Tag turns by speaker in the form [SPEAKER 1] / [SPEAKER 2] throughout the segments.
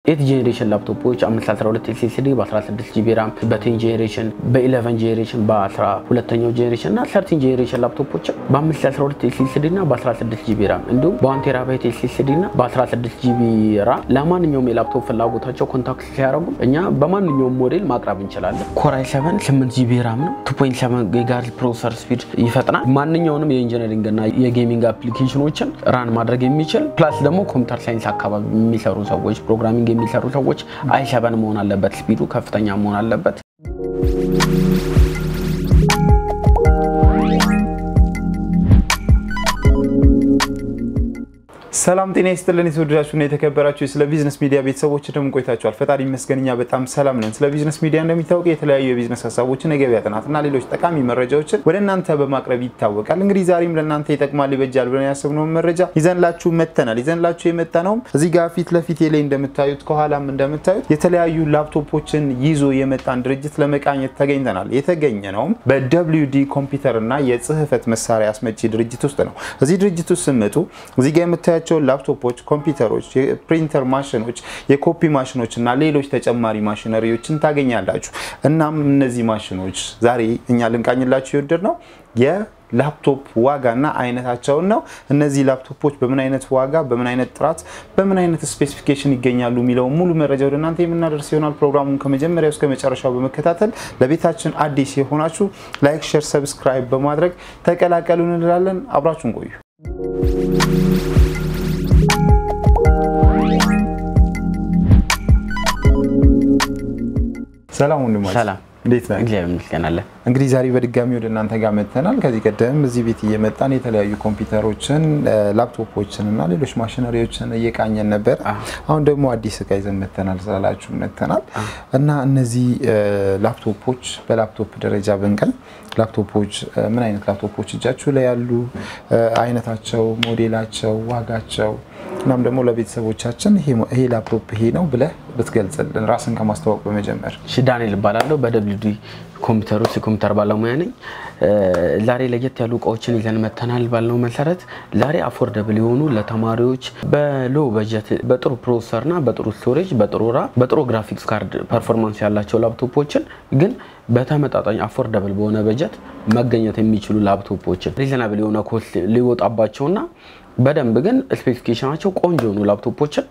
[SPEAKER 1] ኤት ጄኔሬሽን ላፕቶፖች 512 ኤስኤስዲ በ16 ጂቢ ራም በቴን ጄኔሬሽን በ11 ጄኔሬሽን በ12ኛው ጄኔሬሽን እና 13 ጄኔሬሽን ላፕቶፖችን በ512 ኤስኤስዲ እና በ16 ጂቢ ራም እንዲሁም በ1 ቴራባይት ኤስኤስዲ እና በ16 ጂቢ ራም ለማንኛውም የላፕቶፕ ፍላጎታቸው ኮንታክት ሲያደርጉ እኛ በማንኛውም ሞዴል ማቅረብ እንችላለን። ኮራይ 7 8 ጂቢ ራም ነው። 2.7 ጊጋሄርዝ ፕሮሰሰር ስፒድ ይፈጥናል። ማንኛውንም የኢንጂነሪንግ እና የጌሚንግ አፕሊኬሽኖችን ራን ማድረግ የሚችል ፕላስ ደግሞ ኮምፒውተር ሳይንስ አካባቢ የሚሰሩ ሰዎች ፕሮግራሚንግ የሚሰሩ ሰዎች አይ ሰቨን መሆን አለበት። ስፒዱ ከፍተኛ መሆን አለበት።
[SPEAKER 2] ሰላም ጤና ይስጥልን። የተወደዳችሁና የተከበራችሁ ስለ ቢዝነስ ሚዲያ ቤተሰቦች ደግሞ ቆይታችኋል። ፈጣሪ ይመስገን እኛ በጣም ሰላም ነን። ስለ ቢዝነስ ሚዲያ እንደሚታወቀው የተለያዩ የቢዝነስ ሀሳቦችን፣ የገበያ ጥናትና ሌሎች ጠቃሚ መረጃዎችን ወደ እናንተ በማቅረብ ይታወቃል። እንግዲህ ዛሬም ለእናንተ ይጠቅማል፣ ይበጃል ብለን ያሰብነውን መረጃ ይዘንላችሁ መጥተናል። ይዘንላችሁ የመጣ ነውም እዚህ ጋር ፊት ለፊት ላይ እንደምታዩት ከኋላም እንደምታዩት የተለያዩ ላፕቶፖችን ይዞ የመጣን ድርጅት ለመቃኘት ተገኝተናል። የተገኘ ነውም በደብሊዩ ዲ ኮምፒውተር እና የጽህፈት መሳሪያ አስመጪ ድርጅት ውስጥ ነው። እዚህ ድርጅት ውስጥ ስመጡ እዚህ ጋር የምታያቸው ላፕቶፖች፣ ኮምፒውተሮች፣ የፕሪንተር ማሽኖች፣ የኮፒ ማሽኖች እና ሌሎች ተጨማሪ ማሽነሪዎችን ታገኛላችሁ። እናም እነዚህ ማሽኖች ዛሬ እኛ ልንቃኝላችሁ የወደድ ነው የላፕቶፕ ዋጋና አይነታቸውን ነው። እነዚህ ላፕቶፖች በምን አይነት ዋጋ፣ በምን አይነት ጥራት፣ በምን አይነት ስፔሲፊኬሽን ይገኛሉ የሚለውን ሙሉ መረጃ ወደ እናንተ የምናደርስ ይሆናል። ፕሮግራሙን ከመጀመሪያው እስከ መጨረሻው በመከታተል ለቤታችን አዲስ የሆናችሁ ላይክ፣ ሼር፣ ሰብስክራይብ በማድረግ ተቀላቀሉ እንላለን። አብራችሁን ቆዩ። ሰላም ወንድማችን፣
[SPEAKER 1] ሰላም
[SPEAKER 2] እንዴት ነህ?
[SPEAKER 1] እግዚአብሔር ይመስገን አለን።
[SPEAKER 2] እንግዲህ ዛሬ በድጋሚ ወደ እናንተ ጋር መጥተናል። ከዚህ ቀደም እዚህ ቤት እየመጣን የተለያዩ ኮምፒውተሮችን፣ ላፕቶፖችን እና ሌሎች ማሽነሪዎችን እየቃኘን ነበር። አሁን ደግሞ አዲስ እቃ ይዘን መጥተናል ስላላችሁ መጥተናል እና እነዚህ ላፕቶፖች በላፕቶፕ ደረጃ ብንቀል ላፕቶፖች ምን አይነት ላፕቶፖች እጃችሁ ላይ ያሉ፣ አይነታቸው፣ ሞዴላቸው፣ ዋጋቸው እናም ደግሞ ለቤተሰቦቻችን ይሄ ላፕቶፕ ይሄ ነው ብለህ ብትገልጽልን ራስን ከማስተዋወቅ በመጀመር
[SPEAKER 1] እሺ ዳንኤል እባላለሁ። በደብሊው ዲ ኮምፒውተር ውስጥ የኮምፒውተር ባለሙያ ነኝ። ዛሬ ለየት ያሉ እቃዎችን ይዘን መተናል ባልነው መሰረት ዛሬ አፎርደብል የሆኑ ለተማሪዎች በሎ በጀት በጥሩ ፕሮሰሰርና በጥሩ ስቶሬጅ በጥሩ ራ በጥሩ ግራፊክስ ካርድ ፐርፎርማንስ ያላቸው ላፕቶፖችን ግን በተመጣጣኝ አፎርደብል በሆነ በጀት መገኘት የሚችሉ ላፕቶፖችን ሪዘናብል የሆነ ኮስት ሊወጣባቸውና በደንብ ግን ስፔሲፊኬሽናቸው ቆንጆ የሆኑ ላፕቶፖችን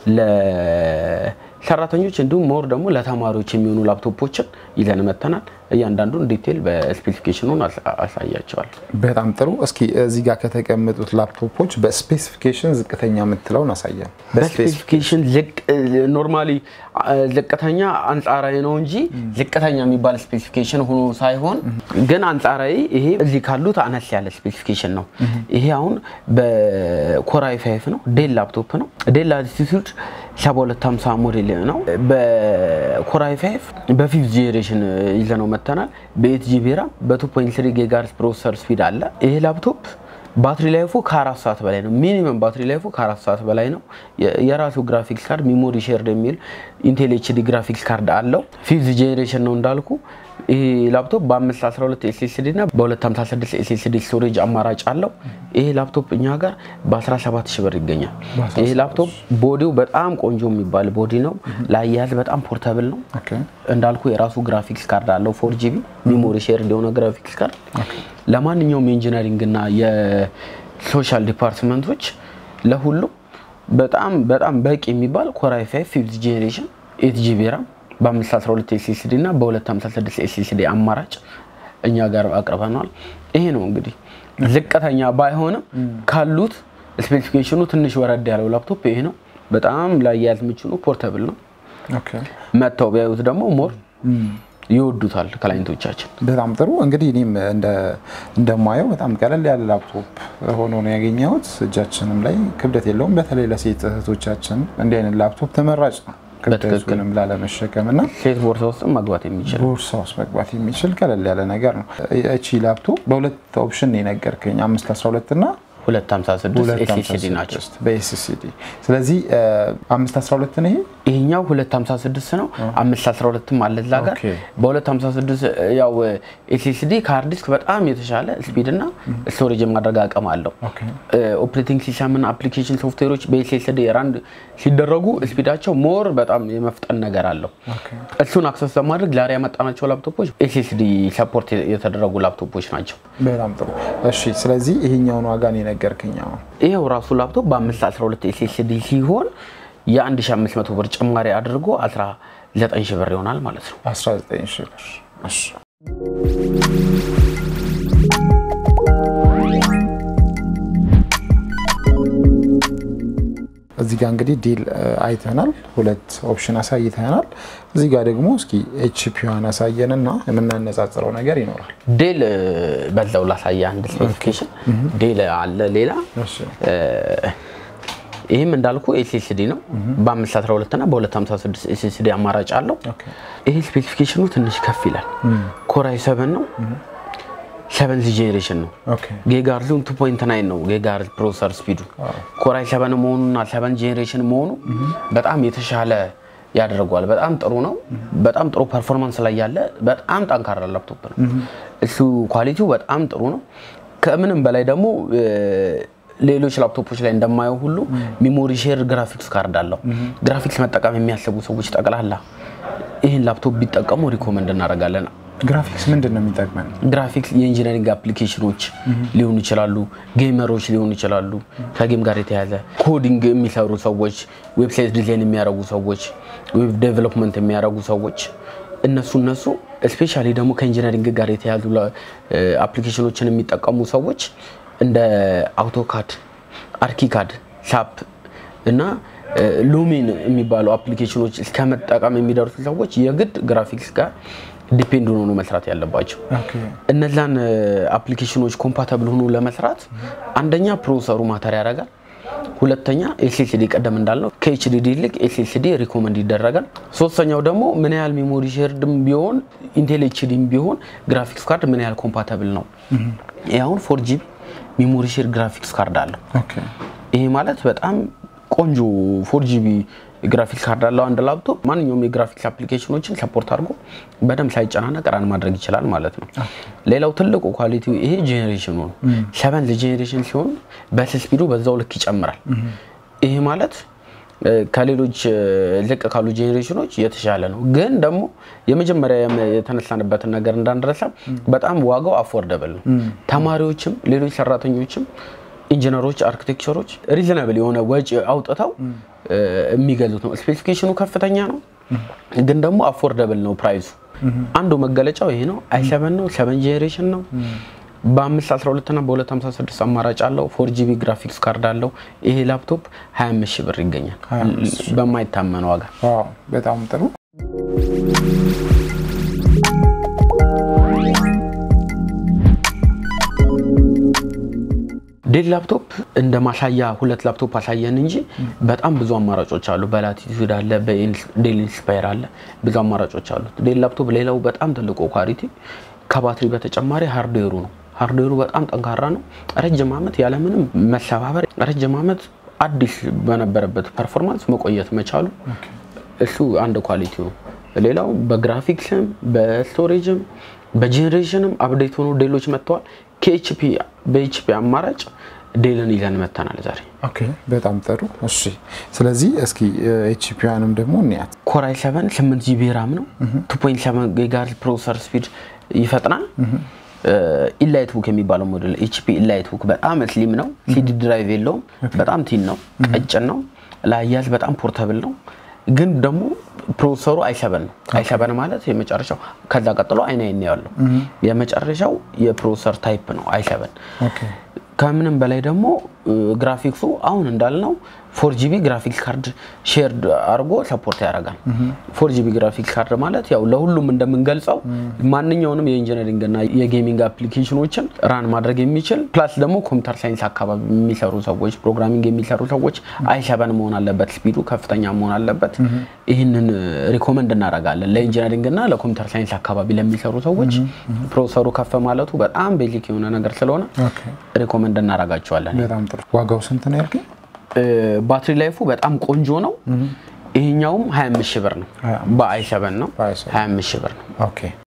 [SPEAKER 1] ለሰራተኞች እንዲሁም ሞር ደግሞ ለተማሪዎች የሚሆኑ ላፕቶፖችን ይዘን መተናል። እያንዳንዱን ዲቴል በስፔሲፊኬሽኑን አሳያቸዋል።
[SPEAKER 2] በጣም ጥሩ። እስኪ እዚህ ጋር ከተቀመጡት ላፕቶፖች በስፔሲፊኬሽን ዝቅተኛ የምትለውን አሳየን።
[SPEAKER 1] በስፔሲፊኬሽን ኖርማሊ ዝቅተኛ አንጻራዊ ነው እንጂ ዝቅተኛ የሚባል ስፔሲፊኬሽን ሆኖ ሳይሆን ግን አንጻራዊ ይሄ እዚህ ካሉት አነስ ያለ ስፔሲፊኬሽን ነው። ይሄ አሁን በኮራይ ፋይፍ ነው። ዴል ላፕቶፕ ነው። ዴል ላቲቱድ 7250 ሞዴል ነው። በኮራይ ፋይፍ በፊፍት ጄኔሬሽን ይዘነው መተናል። በኤት ጂቢ ራም በ2.3 ጊጋሄርዝ ፕሮሰሰር ስፒድ አለ። ይሄ ላፕቶፕ ባትሪ ላይፉ ከአራት ሰዓት በላይ ነው። ሚኒመም ባትሪ ላይፉ ከአራት ሰዓት በላይ ነው። የራሱ ግራፊክስ ካርድ ሚሞሪ ሼርድ የሚል ኢንቴል ኤችዲ ግራፊክስ ካርድ አለው። ፊፍዝ ጄኔሬሽን ነው እንዳልኩ። ይህ ላፕቶፕ በ512 ኤስኤስዲ እና በ256 ኤስኤስዲ ስቶሬጅ አማራጭ አለው። ይሄ ላፕቶፕ እኛ ጋር በ17 ሺህ ብር ይገኛል። ይሄ ላፕቶፕ ቦዲው በጣም ቆንጆ የሚባል ቦዲ ነው። ለአያያዝ በጣም ፖርተብል ነው። እንዳልኩ የራሱ ግራፊክስ ካርድ አለው። ፎር ጂቢ ሚሞሪ ሼርድ የሆነ ግራፊክስ ካርድ ለማንኛውም የኢንጂነሪንግ እና የሶሻል ዲፓርትመንቶች ለሁሉም በጣም በጣም በቂ የሚባል ኮራይ ፋይቭ ፊፍዝ ጄኔሬሽን ኤት ጂቢ ራም በ512 ኤስኤስዲ እና በ256 ኤስኤስዲ አማራጭ እኛ ጋር አቅርበናል። ይሄ ነው እንግዲህ ዝቅተኛ ባይሆንም ካሉት ስፔሲፊኬሽኑ ትንሽ ወረድ ያለው ላፕቶፕ ይሄ ነው። በጣም ላያያዝ ምቹ ነው። ፖርተብል ነው። መጥተው ቢያዩት ደግሞ ሞር ይወዱታል ክላይንቶቻችን።
[SPEAKER 2] በጣም ጥሩ እንግዲህ እኔም እንደማየው በጣም ቀለል ያለ ላፕቶፕ ሆኖ ነው ያገኘሁት። እጃችንም ላይ ክብደት የለውም። በተለይ ለሴት እህቶቻችን እንዲህ አይነት ላፕቶፕ ተመራጭ ነው። ክብደቱንም ላለመሸከም እና
[SPEAKER 1] ሴት ቦርሳ ውስጥ መግባት የሚችል
[SPEAKER 2] ቦርሳ ውስጥ መግባት የሚችል ቀለል ያለ ነገር ነው። እቺ ላፕቶፕ በሁለት ኦፕሽን ነው የነገርከኝ፣ አምስት አስራ ሁለት እና
[SPEAKER 1] 256 ኤስኤስዲ ናቸው።
[SPEAKER 2] 256 በኤስኤስዲ ስለዚህ 512 ነው ይሄ
[SPEAKER 1] ይሄኛው 256 ነው። 512ም አለ እዛ ጋር
[SPEAKER 2] ኦኬ።
[SPEAKER 1] በ256 ያው ኤስኤስዲ ከሃርድ ዲስክ በጣም የተሻለ ስፒድ እና ስቶሬጅ የማድረግ አቅም አለው።
[SPEAKER 2] ኦኬ
[SPEAKER 1] ኦፕሬቲንግ ሲስተምና አፕሊኬሽን ሶፍትዌሮች በኤስኤስዲ ራንድ ሲደረጉ ስፒዳቸው ሞር በጣም የመፍጠን ነገር አለው።
[SPEAKER 2] ኦኬ
[SPEAKER 1] እሱን አክሰስ ለማድረግ ዛሬ ያመጣናቸው ላፕቶፖች ኤስኤስዲ ሰፖርት የተደረጉ ላፕቶፖች ናቸው።
[SPEAKER 2] በጣም ጥሩ እሺ ስለዚህ ይሄኛውን ዋጋ ነው የነገርከኝ አሁን
[SPEAKER 1] ይሄው ራሱ ላፕቶፕ በ512 ኤስኤስዲ ሲሆን የ1500 ብር ጭማሪ አድርጎ 19 ሺህ ብር ይሆናል ማለት ነው።
[SPEAKER 2] 19 ሺህ ብር እሺ እዚህ ጋር እንግዲህ ዲል አይተናል። ሁለት ኦፕሽን አሳይተናል። እዚህ ጋር ደግሞ እስኪ ኤችፒዋን አሳየንና የምናነጻጽረው ነገር ይኖራል።
[SPEAKER 1] ዴል በዛው ላሳየ አንድ ስፔሲፊኬሽን ዴል አለ ሌላ
[SPEAKER 2] እሺ
[SPEAKER 1] ይህም እንዳልኩ ኤስኤስዲ ነው። በ512 እና በ256 ኤስኤስዲ አማራጭ አለው።
[SPEAKER 2] ኦኬ
[SPEAKER 1] ይሄ ስፔሲፊኬሽኑ ትንሽ ከፍ ይላል። ኮራይ 7 ነው። ሰቨንዝ ጄኔሬሽን ነው።
[SPEAKER 2] ኦኬ
[SPEAKER 1] ጌጋርዙን 2.9 ነው ጌጋርዝ ፕሮሰሰር ስፒዱ ኮራይ 7 መሆኑና 7 ጄኔሬሽን መሆኑ በጣም የተሻለ ያደርገዋል። በጣም ጥሩ ነው። በጣም ጥሩ ፐርፎርማንስ ላይ ያለ በጣም ጠንካራ ላፕቶፕ ነው። እሱ ኳሊቲው በጣም ጥሩ ነው። ከምንም በላይ ደግሞ እ፣ ሌሎች ላፕቶፖች ላይ እንደማየው ሁሉ ሚሞሪ ሼር ግራፊክስ ካርድ አለው። ግራፊክስ መጠቀም የሚያስቡ ሰዎች ጠቅላላ ይህን ላፕቶፕ ቢጠቀሙ ሪኮመንድ እናደርጋለን።
[SPEAKER 2] ግራፊክስ ምንድን ነው የሚጠቅመን?
[SPEAKER 1] ግራፊክስ የኢንጂነሪንግ አፕሊኬሽኖች ሊሆኑ ይችላሉ፣ ጌመሮች ሊሆኑ ይችላሉ። ከጌም ጋር የተያዘ ኮዲንግ የሚሰሩ ሰዎች፣ ዌብሳይት ዲዛይን የሚያደርጉ ሰዎች፣ ዌብ ዴቨሎፕመንት የሚያደርጉ ሰዎች እነሱ እነሱ ስፔሻሊ ደግሞ ከኢንጂነሪንግ ጋር የተያዙ አፕሊኬሽኖችን የሚጠቀሙ ሰዎች እንደ አውቶካድ፣ አርኪካድ፣ ሳፕ እና ሉሚን የሚባሉ አፕሊኬሽኖች እስከ መጠቀም የሚደርሱ ሰዎች የግድ ግራፊክስ ጋር ዲፔንድ ሆኖ ነው መስራት ያለባቸው።
[SPEAKER 2] ኦኬ
[SPEAKER 1] እነዛን አፕሊኬሽኖች ኮምፓተብል ሆኖ ለመስራት አንደኛ ፕሮሰሩ ማተር ያደርጋል። ሁለተኛ ኤስኤስዲ ቀደም እንዳልነው ከኤችዲዲ ይልቅ ኤስኤስዲ ሪኮመንድ ይደረጋል። ሶስተኛው ደግሞ ምን ያህል ሜሞሪ ሼርድም ቢሆን ኢንቴል ኤችዲም ቢሆን ግራፊክስ ካርድ ምን ያህል ኮምፓተብል ነው። ይህ አሁን ፎር ጂቢ ሜሞሪ ሼር ግራፊክስ ካርድ አለው።
[SPEAKER 2] ኦኬ
[SPEAKER 1] ይሄ ማለት በጣም ቆንጆ ፎር ጂቢ ግራፊክስ ካርድ አለው አንድ ላፕቶፕ ማንኛውም የግራፊክስ አፕሊኬሽኖችን ሰፖርት አድርጎ በደንብ ሳይጨናነቅ ራን ማድረግ ይችላል ማለት ነው። ሌላው ትልቁ ኳሊቲው ይሄ ጄኔሬሽኑ ነው። ሰቨንዝ ጄኔሬሽን ሲሆን በስፒዱ በዛው ልክ ይጨምራል። ይሄ ማለት እ፣ ከሌሎች እ፣ ዝቅ ካሉ ጄኔሬሽኖች የተሻለ ነው። ግን ደግሞ የመጀመሪያ የም- የተነሳንበትን ነገር እንዳንረሳ በጣም ዋጋው አፎርደብል ነው። ተማሪዎችም ሌሎች ሰራተኞችም ኢንጂነሮች፣ አርኪቴክቸሮች ሪዝናብል የሆነ ወጪ አውጥተው እ፣ የሚገዙት ነው። ስፔሲፊኬሽኑ ከፍተኛ ነው፣ ግን ደግሞ አፎርደብል ነው ፕራይሱ። አንዱ መገለጫው ይሄ ነው። አይ ሰቨን ነው፣ ሰቨን ጄኔሬሽን ነው። በ512 እና በ256 አማራጭ አለው። ፎር ጂቢ ግራፊክስ ካርድ አለው። ይሄ ላፕቶፕ 25 ሺህ ብር ይገኛል
[SPEAKER 2] 25
[SPEAKER 1] በማይታመን ዋጋ።
[SPEAKER 2] ዋው በጣም ጥሩ
[SPEAKER 1] ዴል ላፕቶፕ እንደ ማሳያ ሁለት ላፕቶፕ አሳየን እንጂ በጣም ብዙ አማራጮች አሉ። በላቲቱድ አለ፣ በዴል ኢንስፓየር አለ፣ ብዙ አማራጮች አሉት። ዴል ላፕቶፕ ሌላው በጣም ትልቁ ኳሊቲ ከባትሪ በተጨማሪ ሃርድዌሩ ነው። ሃርድዌሩ በጣም ጠንካራ ነው። ረጅም ዓመት ያለምንም መሰባበር ረጅም ዓመት አዲስ በነበረበት ፐርፎርማንስ መቆየት መቻሉ እሱ አንድ ኳሊቲ ነው። ሌላው በግራፊክስም በስቶሬጅም በጄኔሬሽንም አፕዴት ሆኖ ዴሎች መጥተዋል። ከኤችፒ በኤችፒ አማራጭ ዴልን ይዘን መተናል ዛሬ።
[SPEAKER 2] ኦኬ በጣም ጥሩ እሺ ስለዚህ እስኪ ኤችፒዋንም ደግሞ እንያት
[SPEAKER 1] ኮራይ 7 8 ጂቢ ራም ነው። 2.7 ጊጋሄርዝ ፕሮሰሰር ስፒድ ይፈጥናል። ኢላይት ቡክ የሚባለው ሞዴል ኤችፒ ኢላይት ቡክ በጣም ስሊም ነው። ሲዲ ድራይቭ የለውም። በጣም ቲን ነው፣ ቀጭን ነው። ለአያያዝ በጣም ፖርተብል ነው። ግን ደግሞ ፕሮሰሰሩ አይሰበን ነው። አይሰበን ማለት የመጨረሻው ከዛ ቀጥሎ አይን አይን ያለው የመጨረሻው የፕሮሰሰር ታይፕ ነው አይሰበን።
[SPEAKER 2] ኦኬ
[SPEAKER 1] ከምንም በላይ ደግሞ ግራፊክሱ አሁን እንዳልነው ፎር ጂቢ ግራፊክስ ካርድ ሼር አድርጎ ሰፖርት ያደርጋል። ፎር ጂቢ ግራፊክስ ካርድ ማለት ያው ለሁሉም እንደምንገልጸው ማንኛውንም የኢንጂነሪንግ እና የጌሚንግ አፕሊኬሽኖችን ራን ማድረግ የሚችል ፕላስ ደግሞ ኮምፒውተር ሳይንስ አካባቢ የሚሰሩ ሰዎች ፕሮግራሚንግ የሚሰሩ ሰዎች አይሰበን መሆን አለበት፣ ስፒዱ ከፍተኛ መሆን አለበት። ይህንን ሪኮመንድ እናደርጋለን ለኢንጂነሪንግ እና ለኮምፒውተር ሳይንስ አካባቢ ለሚሰሩ ሰዎች ፕሮሰሩ ከፍ ማለቱ በጣም ቤዚክ የሆነ ነገር ስለሆነ ሪኮመንድ እናደርጋቸዋለን።
[SPEAKER 2] በጣም ጥሩ። ዋጋው ስንት ነው ያልከኝ?
[SPEAKER 1] ባትሪ ላይፉ በጣም ቆንጆ ነው። ይሄኛውም 25 ሺህ ብር ነው። በአይ ሰበን ነው
[SPEAKER 2] በአይ ሰበን።
[SPEAKER 1] 25 ሺህ ብር ነው።
[SPEAKER 2] ኦኬ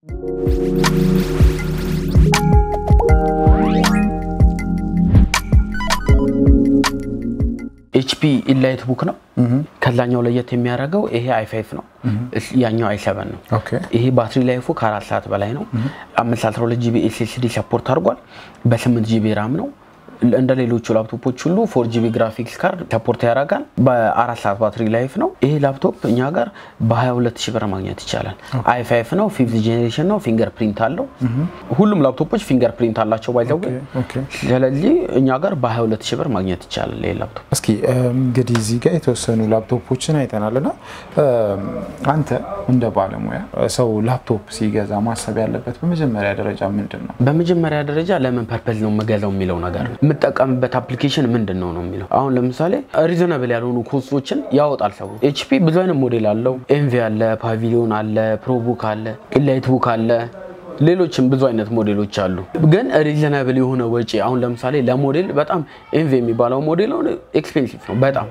[SPEAKER 1] ኤችፒ ኢንላይት ቡክ ነው። ከዛኛው ለየት የሚያደርገው ይሄ አይ ፋይቭ ነው፣ ያኛው አይ ሰበን ነው።
[SPEAKER 2] ኦኬ
[SPEAKER 1] ይሄ ባትሪ ላይፉ ከአራት ሰዓት በላይ ነው። 512 ጂቢ ኤስኤስዲ ሰፖርት አድርጓል። በ8 ጂቢ ራም ነው። እንደ ሌሎቹ ላፕቶፖች ሁሉ ፎር ጂቢ ግራፊክስ ካርድ ሰፖርት ያደርጋል። በአራት ሰዓት ባትሪ ላይፍ ነው። ይሄ ላፕቶፕ እኛ ጋር በ22 ሺህ ብር ማግኘት ይቻላል። አይ ፋይቭ ነው፣ ፊፍዝ ጄኔሬሽን ነው፣ ፊንገር ፕሪንት አለው። ሁሉም ላፕቶፖች ፊንገር ፕሪንት አላቸው ባይዘው።
[SPEAKER 2] ኦኬ
[SPEAKER 1] ስለዚህ እኛ ጋር በ22 ሺህ ብር ማግኘት ይቻላል ይሄ ላፕቶፕ።
[SPEAKER 2] እስኪ እንግዲህ እዚህ ጋር የተወሰኑ ላፕቶፖችን አይተናል እና አንተ እንደ ባለሙያ ሰው ላፕቶፕ ሲገዛ ማሰብ ያለበት በመጀመሪያ ደረጃ ምንድን ነው?
[SPEAKER 1] በመጀመሪያ ደረጃ ለምን ፐርፐዝ ነው የምገዛው የሚለው ነገር ነው። የምጠቀምበት አፕሊኬሽን ምንድን ነው ነው የሚለው አሁን ለምሳሌ ሪዞናብል ያልሆኑ ኮስቶችን ያወጣል ሰው። ኤችፒ ብዙ አይነት ሞዴል አለው። ኤንቪ አለ፣ ፓቪሊዮን አለ፣ ፕሮቡክ አለ፣ ኢላይት ቡክ አለ ሌሎችም ብዙ አይነት ሞዴሎች አሉ። ግን ሪዘናብል የሆነ ወጪ አሁን ለምሳሌ ለሞዴል በጣም ኤንቪ የሚባለው ሞዴል አሁን ኤክስፔንሲቭ ነው በጣም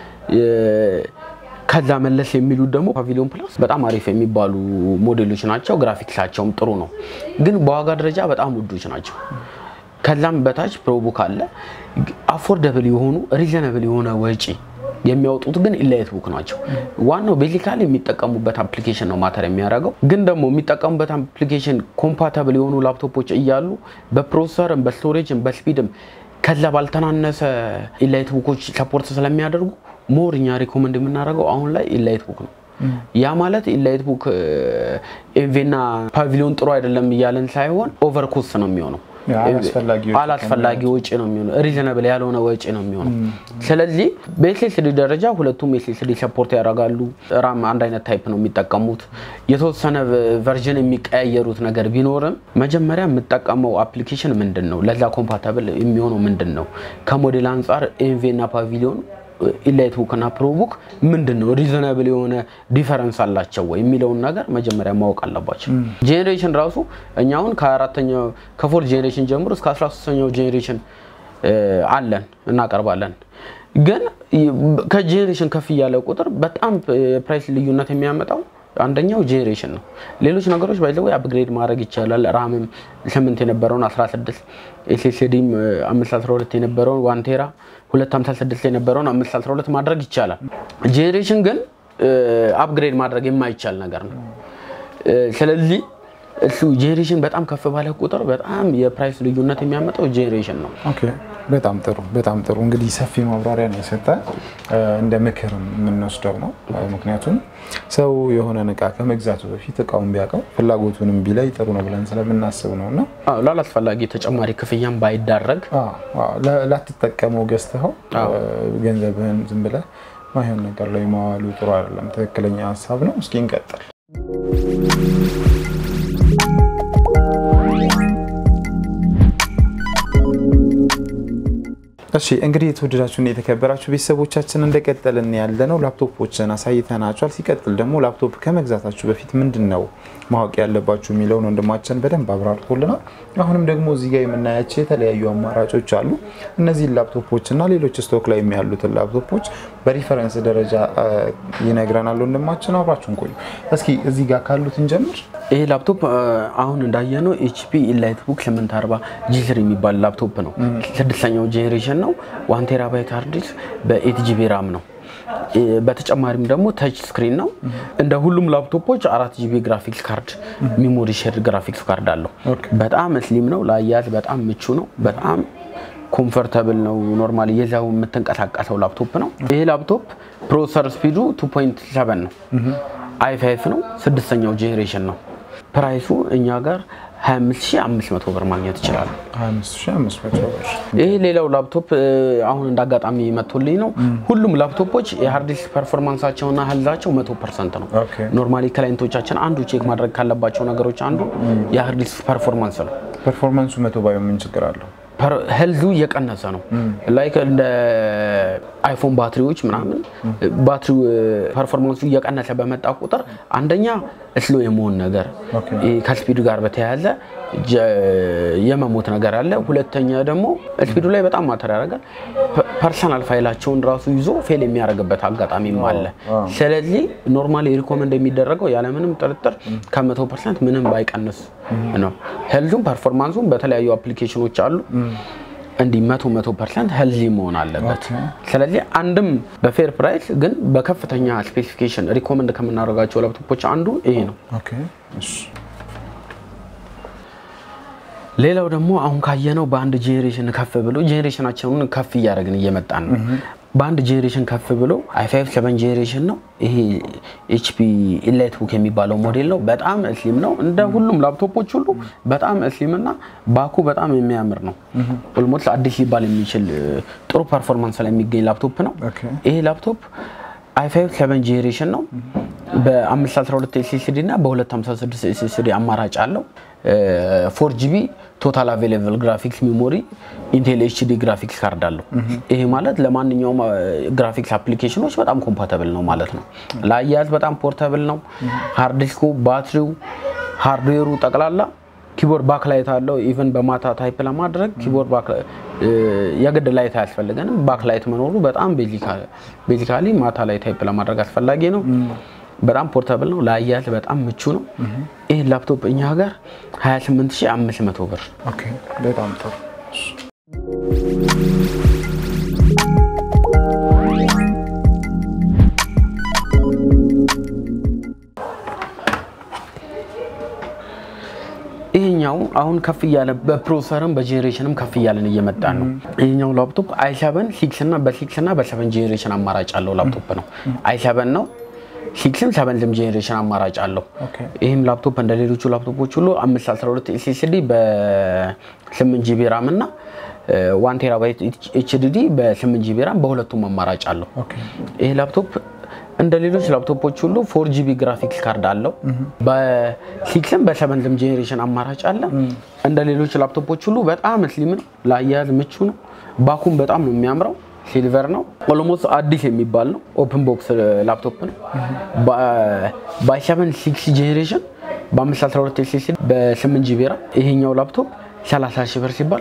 [SPEAKER 1] ከዛ መለስ የሚሉት ደግሞ ፓቪሊዮን ፕላስ በጣም አሪፍ የሚባሉ ሞዴሎች ናቸው። ግራፊክሳቸውም ጥሩ ነው፣ ግን በዋጋ ደረጃ በጣም ውዶች ናቸው። ከዛም በታች ፕሮቡክ አለ። አፎርደብል የሆኑ ሪዘናብል የሆነ ወጪ የሚያወጡት ግን ኢላይት ቡክ ናቸው። ዋናው ቤዚካሊ የሚጠቀሙበት አፕሊኬሽን ነው ማተር የሚያደርገው። ግን ደግሞ የሚጠቀሙበት አፕሊኬሽን ኮምፓተብል የሆኑ ላፕቶፖች እያሉ በፕሮሰሰርም በስቶሬጅም በስፒድም ከዛ ባልተናነሰ ኢላይት ቡኮች ሰፖርት ስለሚያደርጉ ሞር እኛ ሪኮመንድ የምናደርገው አሁን ላይ ኢላይት ቡክ ነው። ያ ማለት ኢላይት ቡክ ኤንቬና ፓቪሊዮን ጥሩ አይደለም እያለን ሳይሆን ኦቨር ኮስት ነው የሚሆነው አላስፈላጊ ወጪ ነው የሚሆነው። ሪዘናብል ያልሆነ ወጪ ነው የሚሆነው። ስለዚህ በኤስኤስዲ ደረጃ ሁለቱም ኤስኤስዲ ሰፖርት ያደርጋሉ። ራም አንድ አይነት ታይፕ ነው የሚጠቀሙት። የተወሰነ ቨርዥን የሚቀያየሩት ነገር ቢኖርም መጀመሪያ የምጠቀመው አፕሊኬሽን ምንድን ነው፣ ለዛ ኮምፓታብል የሚሆነው ምንድን ነው፣ ከሞዴል አንጻር ኤንቪ እና ፓቪሊዮን ኢላይት ቡክ እና ፕሮቡክ ምንድን ነው ሪዘናብል የሆነ ዲፈረንስ አላቸው ወይ የሚለውን ነገር መጀመሪያ ማወቅ አለባቸው። ጄኔሬሽን ራሱ እኛ አሁን ከአራተኛው ከፎርት ጄኔሬሽን ጀምሮ እስከ 13ኛው ጄኔሬሽን አለን እናቀርባለን። ግን ከጄኔሬሽን ከፍ እያለ ቁጥር በጣም የፕራይስ ልዩነት የሚያመጣው አንደኛው ጄኔሬሽን ነው። ሌሎች ነገሮች ባይዘው አፕግሬድ ማድረግ ይቻላል። ራምም ስምንት የነበረውን 16 ኤስኤስዲም 512 የነበረውን ዋን ቴራ 256 የነበረውን 512 ማድረግ ይቻላል። ጄኔሬሽን ግን አፕግሬድ ማድረግ የማይቻል ነገር ነው። ስለዚህ እሱ ጄኔሬሽን በጣም ከፍ ባለ ቁጥር በጣም የፕራይስ ልዩነት የሚያመጣው ጄኔሬሽን ነው።
[SPEAKER 2] ኦኬ በጣም ጥሩ በጣም ጥሩ። እንግዲህ ሰፊ ማብራሪያ ነው የሰጠ እንደ ምክር የምንወስደው ነው። ምክንያቱም ሰው የሆነን እቃ ከመግዛቱ በፊት እቃውን ቢያውቀው ፍላጎቱንም ቢላይ ጥሩ ነው ብለን ስለምናስብ ነው እና
[SPEAKER 1] ላላስፈላጊ ተጨማሪ ክፍያም ባይዳረግ
[SPEAKER 2] ላትጠቀመው ገዝተኸው ገንዘብህን ዝም ብለህ ማይሆን ነገር ላይ ማዋሉ ጥሩ አይደለም። ትክክለኛ ሀሳብ ነው። እስኪ እንቀጥል። እሺ እንግዲህ የተወደዳችሁና የተከበራችሁ ቤተሰቦቻችን እንደቀጠልን ያለ ነው። ላፕቶፖችን አሳይተናችኋል። ሲቀጥል ደግሞ ላፕቶፕ ከመግዛታችሁ በፊት ምንድን ነው ማወቅ ያለባችሁ የሚለውን ወንድማችን በደንብ አብራርቶልናል። አሁንም ደግሞ እዚህ ጋር የምናያቸው የተለያዩ አማራጮች አሉ። እነዚህን ላፕቶፖች እና ሌሎች ስቶክ ላይ ያሉትን ላፕቶፖች በሪፈረንስ ደረጃ ይነግረናል ወንድማችን። አብራችሁን ቆዩ። እስኪ እዚህ ጋር ካሉት እንጀምር።
[SPEAKER 1] ይሄ ላፕቶፕ አሁን እንዳየነው ኤችፒ ኢላይት ቡክ 840 ጂስር የሚባል ላፕቶፕ ነው። ስድስተኛው ጄኔሬሽን ነው። ዋን ቴራባይት ሃርድ ዲስክ በኤት ጂቢ ራም ነው። በተጨማሪም ደግሞ ተች ስክሪን ነው። እንደ ሁሉም ላፕቶፖች አራት ጂቢ ግራፊክስ ካርድ ሚሞሪ ሼር ግራፊክስ ካርድ አለው። በጣም ስሊም ነው። ለአያያዝ በጣም ምቹ ነው። በጣም ኮምፎርታብል ነው። ኖርማሊ የዛው የምትንቀሳቀሰው ላፕቶፕ ነው። ይሄ ላፕቶፕ ፕሮሰሰር ስፒዱ 2.7 ነው። አይ ፋይቭ ነው። ስድስተኛው ጄኔሬሽን ነው። ፕራይሱ እኛ ጋር 25500 ብር ማግኘት ይችላሉ።
[SPEAKER 2] 25500 ብር።
[SPEAKER 1] ይሄ ሌላው ላፕቶፕ እ፣ አሁን እንደ አጋጣሚ መጥቶልኝ ነው። ሁሉም ላፕቶፖች የሃርድ ዲስክ ፐርፎርማንሳቸውና ህልዛቸው 100 ፐርሰንት ነው።
[SPEAKER 2] ኦኬ።
[SPEAKER 1] ኖርማሊ ክላይንቶቻችን አንዱ ቼክ ማድረግ ካለባቸው ነገሮች አንዱ የሃርድ ዲስክ ፐርፎርማንስ ነው።
[SPEAKER 2] ፐርፎርማንሱ መቶ ባዩ ምን ችግር አለው?
[SPEAKER 1] ሄልዙ እየቀነሰ ነው። ላይክ እንደ አይፎን ባትሪዎች ምናምን ባትሪው ፐርፎርማንሱ እየቀነሰ በመጣ ቁጥር አንደኛ እስሎ የመሆን ነገር
[SPEAKER 2] ኦኬ።
[SPEAKER 1] ይሄ ከስፒዱ ጋር በተያያዘ ጀ- የመሞት ነገር አለ። ሁለተኛ ደግሞ ስፒዱ ላይ በጣም ማተር ያደርጋል። ፐርሰናል ፋይላቸውን ራሱ ይዞ ፌል የሚያደርግበት አጋጣሚም አለ። ስለዚህ ኖርማሊ ሪኮመንድ የሚደረገው ያለምንም ጥርጥር ከመቶ ፐርሰንት ምንም ባይቀንስ ነው። ሄልዙም ፐርፎርማንሱም በተለያዩ አፕሊኬሽኖች አሉ እንዲህ መቶ መቶ ፐርሰንት ሄልዚ መሆን አለበት። ስለዚህ አንድም በፌር ፕራይስ ግን በከፍተኛ ስፔሲፊኬሽን ሪኮመንድ ከምናደርጋቸው ላፕቶፖች አንዱ ይሄ ነው።
[SPEAKER 2] ኦኬ። እሺ።
[SPEAKER 1] ሌላው ደግሞ አሁን ካየነው በአንድ ጄኔሬሽን ከፍ ብሎ ጄኔሬሽናቸውን ከፍ እያደረግን እየመጣን ነው። በአንድ ጄኔሬሽን ከፍ ብሎ i5 7 ጄኔሬሽን ነው። ይሄ ኤችፒ ኢላይት ቡክ የሚባለው ሞዴል ነው። በጣም እስሊም ነው። እንደ ሁሉም ላፕቶፖች ሁሉ በጣም እስሊም እና ባኩ በጣም የሚያምር ነው። ኦልሞስት አዲስ ሊባል የሚችል እ፣ ጥሩ ፐርፎርማንስ ላይ የሚገኝ ላፕቶፕ ነው።
[SPEAKER 2] ኦኬ።
[SPEAKER 1] ይሄ ላፕቶፕ i5 7 ጄኔሬሽን ነው። በ512 ኤስኤስዲ እና በ256 ኤስኤስዲ አማራጭ አለው። ፎር ጂቢ ቶታል አቬሌብል ግራፊክስ ሜሞሪ ኢንቴል ኤችዲ ግራፊክስ ካርድ አለው። ይሄ ማለት ለማንኛውም ግራፊክስ አፕሊኬሽኖች በጣም ኮምፓተብል ነው ማለት ነው። ለአያያዝ በጣም ፖርተብል ነው። ሃርድ ዲስኩ፣ ባትሪው፣ ሃርድዌሩ ጠቅላላ ኪቦርድ ባክላይት አለው። ኢቨን በማታ ታይፕ ለማድረግ ኪቦርድ የግድ ላይት አያስፈልገንም። ባክላይት መኖሩ በጣም ቤዚካሊ ማታ ላይ ታይፕ ለማድረግ አስፈላጊ ነው። በጣም ፖርታብል ነው። ለአያያዝ በጣም ምቹ ነው። ይህ ላፕቶፕ እኛ ጋር 28500 ብር
[SPEAKER 2] ኦኬ። በጣም ጥሩ።
[SPEAKER 1] ይሄኛው አሁን ከፍ እያለ በፕሮሰሰርም በጄኔሬሽንም ከፍ እያለን እየመጣን ነው። ይሄኛው ላፕቶፕ አይሰበን ሲክስ እና በሲክስ እና በሰቨን ጄኔሬሽን አማራጭ አለው ላፕቶፕ ነው። አይሰበን ነው ሲክስም ሰቨንዝም ጄኔሬሽን አማራጭ አለው።
[SPEAKER 2] ኦኬ።
[SPEAKER 1] ይህም ላፕቶፕ እንደ ሌሎቹ ላፕቶፖች ሁሉ 512 ኤስኤስዲ በ8 ጂቢ ራም እና ዋን ቴራባይት ኤችዲዲ በ8 ጂቢ ራም በሁለቱም አማራጭ አለው።
[SPEAKER 2] ኦኬ።
[SPEAKER 1] ይህ ላፕቶፕ እንደ ሌሎች ላፕቶፖች ሁሉ ፎር ጂቢ ግራፊክስ ካርድ አለው። በሲክስም በሰቨንዝም ጄኔሬሽን አማራጭ አለ። እንደ ሌሎች ላፕቶፖች ሁሉ በጣም ስሊም ነው፣ ለአያያዝ ምቹ ነው። ባኩም በጣም ነው የሚያምረው። ሲልቨር ነው። ኦሎሞስ አዲስ የሚባል ነው። ኦፕን ቦክስ ላፕቶፕ ነው። በሰቨን ሲክስ ጄኔሬሽን በ512 ኤስኤስዲ በ8 ጂቢ ራም ይሄኛው ላፕቶፕ 30 ሺህ ብር ሲባል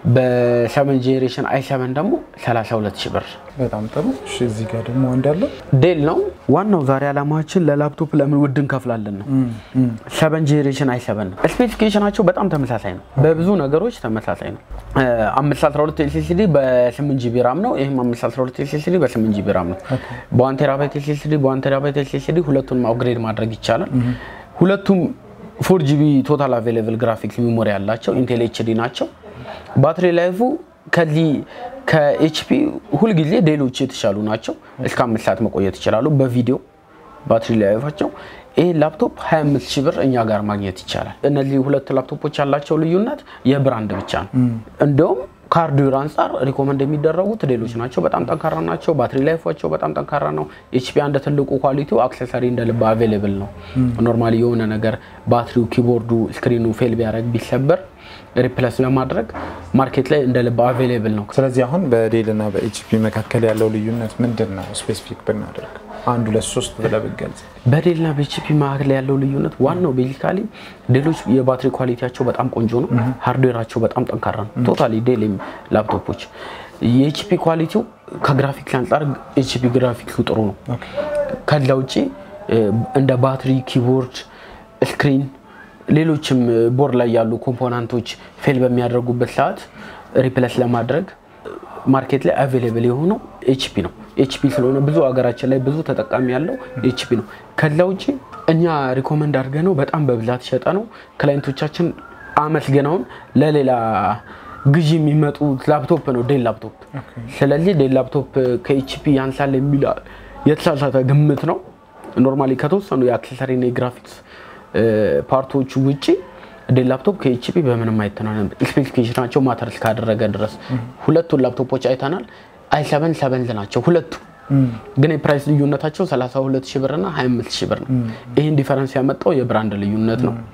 [SPEAKER 1] በሰቨን ጄኔሬሽን አይ ሰቨን ደግሞ 32 ሺህ ብር
[SPEAKER 2] በጣም ጥሩ። እሺ፣ እዚህ ጋር ደግሞ እንዳለ
[SPEAKER 1] ዴል ነው። ዋናው ዛሬ ዓላማችን ለላፕቶፕ ለምን ውድ እንከፍላለን ነው። ሰቨን ጄኔሬሽን አይ ሰቨን ነው። ስፔሲፊኬሽናቸው በጣም ተመሳሳይ ነው። በብዙ ነገሮች ተመሳሳይ ነው። አምስት አስራ ሁለት ኤስኤስዲ በስምንት ጂቢ ራም ነው። ይህም አምስት አስራ ሁለት ኤስኤስዲ በስምንት ጂቢ ራም ነው። በዋን ቴራባይት ኤስኤስዲ በዋን ቴራባይት ኤስኤስዲ ሁለቱንም አፕግሬድ ማድረግ ይቻላል። ሁለቱም ፎር ጂቢ ቶታል አቬሌብል ግራፊክስ ሚሞሪ ያላቸው ኢንቴል ኤችዲ ናቸው። ባትሪ ላይፉ ከዚህ ከኤችፒ ሁልጊዜ ሌሎች የተሻሉ ናቸው። እስከ አምስት ሰዓት መቆየት ይችላሉ በቪዲዮ ባትሪ ላይፋቸው። ይህ ላፕቶፕ 25 ሺህ ብር እኛ ጋር ማግኘት ይቻላል። እነዚህ ሁለት ላፕቶፖች ያላቸው ልዩነት የብራንድ ብቻ ነው። እንደውም ከሃርድዌር አንጻር ሪኮመንድ የሚደረጉት ሌሎች ናቸው። በጣም ጠንካራ ናቸው። ባትሪ ላይፋቸው በጣም ጠንካራ ነው። ኤችፒ አንድ ትልቁ ኳሊቲው አክሰሰሪ እንደ ልብ አቬሌብል ነው። ኖርማሊ የሆነ ነገር ባትሪው፣ ኪቦርዱ፣ ስክሪኑ ፌል ቢያደርግ ቢሰበር ሪፕለስ ለማድረግ ማርኬት ላይ እንደ ልብ አቬሌብል ነው።
[SPEAKER 2] ስለዚህ አሁን በዴል እና በኤችፒ መካከል ያለው ልዩነት ምንድን ነው? ስፔሲፊክ ብናደርግ አንድ ሁለት ሶስት ብለህ ብትገልጽ።
[SPEAKER 1] በዴልና በኤችፒ መካከል ያለው ልዩነት ዋናው ቤዚካሊ ዴሎች የባትሪ ኳሊቲያቸው በጣም ቆንጆ ነው። ሃርድዌራቸው በጣም ጠንካራ ነው። ቶታሊ ዴል ላፕቶፖች የኤችፒ ኳሊቲው ከግራፊክስ አንጻር ኤችፒ ግራፊክሱ ጥሩ ነው። ከዛ ውጭ እንደ ባትሪ፣ ኪቦርድ፣ ስክሪን ሌሎችም ቦርድ ላይ ያሉ ኮምፖናንቶች ፌል በሚያደርጉበት ሰዓት ሪፕለስ ለማድረግ ማርኬት ላይ አቬሌብል የሆነው ኤችፒ ነው። ኤችፒ ስለሆነ ብዙ ሀገራችን ላይ ብዙ ተጠቃሚ ያለው ኤችፒ ነው። ከዛ ውጭ እኛ ሪኮመንድ አድርገ ነው በጣም በብዛት ሸጠ ነው ክላይንቶቻችን አመስገናውን ለሌላ ግዢ የሚመጡ ላፕቶፕ ነው ዴል ላፕቶፕ። ስለዚህ ዴል ላፕቶፕ ከኤችፒ ያንሳል የሚል የተሳሳተ ግምት ነው። ኖርማሊ ከተወሰኑ የአክሰሰሪና የግራፊክስ ፓርቶቹ ውጭ ዴል ላፕቶፕ ከኤችፒ በምንም አይተናነም። ስፔሲፊኬሽናቸው ማተር እስካደረገ ድረስ ሁለቱን ላፕቶፖች አይተናል። አይ ሰበን ሰበንዝ ናቸው ሁለቱ ግን የፕራይስ ልዩነታቸው 32 ሺህ ብር እና 25 ሺህ ብር ነው። ይህን ዲፈረንስ ያመጣው የብራንድ ልዩነት ነው።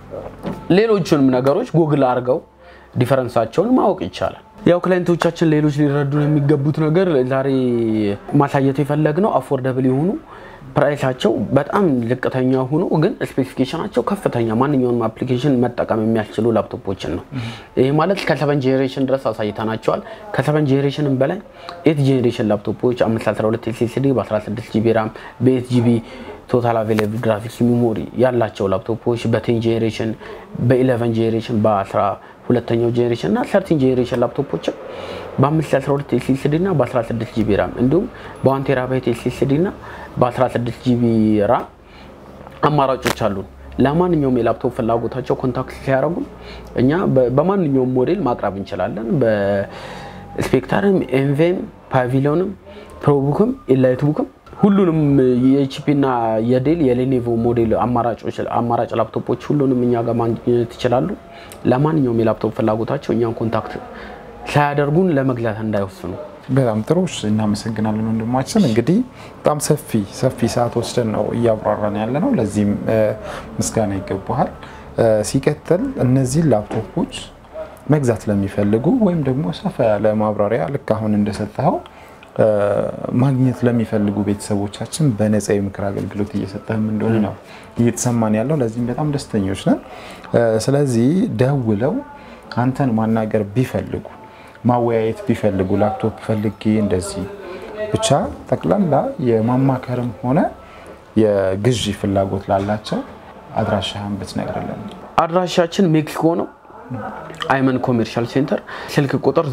[SPEAKER 1] ሌሎቹንም ነገሮች ጉግል አድርገው ዲፈረንሳቸውን ማወቅ ይቻላል። ያው ክላይንቶቻችን ሌሎች ሊረዱ የሚገቡት ነገር ዛሬ ማሳየት የፈለግነው አፎርደብል የሆኑ ፕራይሳቸው በጣም ዝቅተኛ ሆኖ ግን ስፔሲፊኬሽናቸው ከፍተኛ ማንኛውንም አፕሊኬሽን መጠቀም የሚያስችሉ ላፕቶፖችን ነው። ይህ ማለት ከሰቨን ጄኔሬሽን ድረስ አሳይተናቸዋል። ከሰቨን ጄኔሬሽንም በላይ ኤት ጄኔሬሽን ላፕቶፖች 512 ኤስኤስዲ በ16 ጂቢ ራም በኤት ጂቢ ቶታል አቬሌብል ግራፊክስ ሚሞሪ ያላቸው ላፕቶፖች በቴን ጄኔሬሽን በኢሌቨን ጄኔሬሽን በአስራ ሁለተኛው ጄኔሬሽን እና ሰርቲን ጄኔሬሽን ላፕቶፖችን በ512 ኤስኤስዲ እና በ16 ጂቢ ራም እንዲሁም በዋን ቴራባይት ኤስኤስዲ እና በ16 ጂቢ ራም አማራጮች አሉን። ለማንኛውም የላፕቶፕ ፍላጎታቸው ኮንታክት ሲያደርጉን እኛ በማንኛውም ሞዴል ማቅረብ እንችላለን። በስፔክተርም፣ ኤንቬም፣ ፓቪሊዮንም፣ ፕሮቡክም፣ ኤላይትቡክም ሁሉንም የኤችፒ እና የዴል የሌኔቮ ሞዴል አማራጭ ላፕቶፖች ሁሉንም እኛ ጋር ማግኘት ይችላሉ። ለማንኛውም የላፕቶፕ ፍላጎታቸው እኛን ኮንታክት ሳያደርጉን ለመግዛት እንዳይወስኑ።
[SPEAKER 2] በጣም ጥሩ እናመሰግናለን ወንድማችን። እንግዲህ በጣም ሰፊ ሰፊ ሰዓት ወስደን ነው እያብራራን ያለ ነው። ለዚህም ምስጋና ይገባሃል። ሲቀጥል እነዚህን ላፕቶፖች መግዛት ለሚፈልጉ ወይም ደግሞ ሰፋ ያለ ማብራሪያ ልክ አሁን እንደሰጠኸው ማግኘት ለሚፈልጉ ቤተሰቦቻችን በነፃ የምክር አገልግሎት እየሰጠህም እንደሆነ ነው እየተሰማን ያለው። ለዚህም በጣም ደስተኞች ነን። ስለዚህ ደውለው አንተን ማናገር ቢፈልጉ ማወያየት ቢፈልጉ ላፕቶፕ ፈልጌ እንደዚህ ብቻ ጠቅላላ የማማከርም ሆነ የግዢ ፍላጎት ላላቸው አድራሻህን ብትነግርልን።
[SPEAKER 1] አድራሻችን ሜክሲኮ ነው። አይመን ኮሜርሻል ሴንተር ስልክ ቁጥር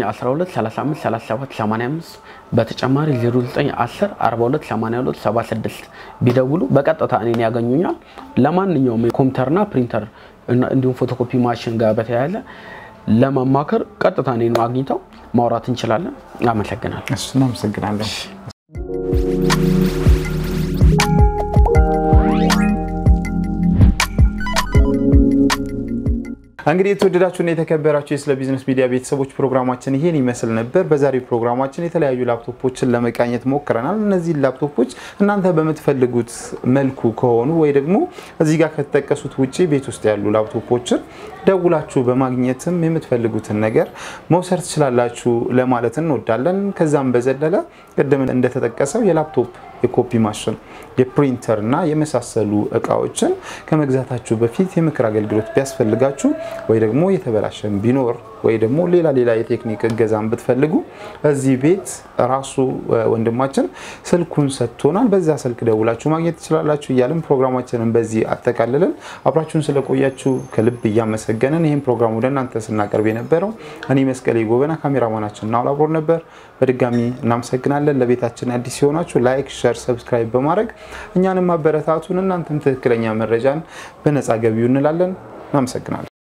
[SPEAKER 1] 0912353785 በተጨማሪ 0910 428276 ቢደውሉ በቀጥታ እኔን ያገኙኛል። ለማንኛውም የኮምፒውተርና ፕሪንተር እንዲሁም ፎቶኮፒ ማሽን ጋር በተያያዘ ለማማከር ቀጥታ እኔን አግኝተው ማውራት እንችላለን። አመሰግናለሁ።
[SPEAKER 2] እናመሰግናለን። እንግዲህ የተወደዳችሁና የተከበራችሁ የስለ ቢዝነስ ሚዲያ ቤተሰቦች ፕሮግራማችን ይሄን ይመስል ነበር። በዛሬው ፕሮግራማችን የተለያዩ ላፕቶፖችን ለመቃኘት ሞክረናል። እነዚህ ላፕቶፖች እናንተ በምትፈልጉት መልኩ ከሆኑ ወይ ደግሞ እዚህ ጋር ከተጠቀሱት ውጭ ቤት ውስጥ ያሉ ላፕቶፖችን ደውላችሁ በማግኘትም የምትፈልጉትን ነገር መውሰድ ትችላላችሁ ለማለት እንወዳለን። ከዛም በዘለለ ቅድም እንደተጠቀሰው የላፕቶፕ የኮፒ ማሽን፣ የፕሪንተር እና የመሳሰሉ እቃዎችን ከመግዛታችሁ በፊት የምክር አገልግሎት ቢያስፈልጋችሁ ወይ ደግሞ የተበላሸን ቢኖር ወይ ደግሞ ሌላ ሌላ የቴክኒክ እገዛን ብትፈልጉ እዚህ ቤት ራሱ ወንድማችን ስልኩን ሰጥቶናል። በዛ ስልክ ደውላችሁ ማግኘት ትችላላችሁ እያልን ፕሮግራማችንን በዚህ አጠቃልለን አብራችሁን ስለቆያችሁ ከልብ እያመሰገንን ይህን ፕሮግራም ወደ እናንተ ስናቀርብ የነበረው እኔ መስቀሌ ጎበና፣ ካሜራማናችን ናውል አብሮን ነበር። በድጋሚ እናመሰግናለን። ለቤታችን አዲስ ሲሆናችሁ ላይክ፣ ሸር፣ ሰብስክራይብ በማድረግ እኛንም ማበረታቱን እናንተም ትክክለኛ መረጃን በነፃ ገቢው እንላለን። እናመሰግናለን።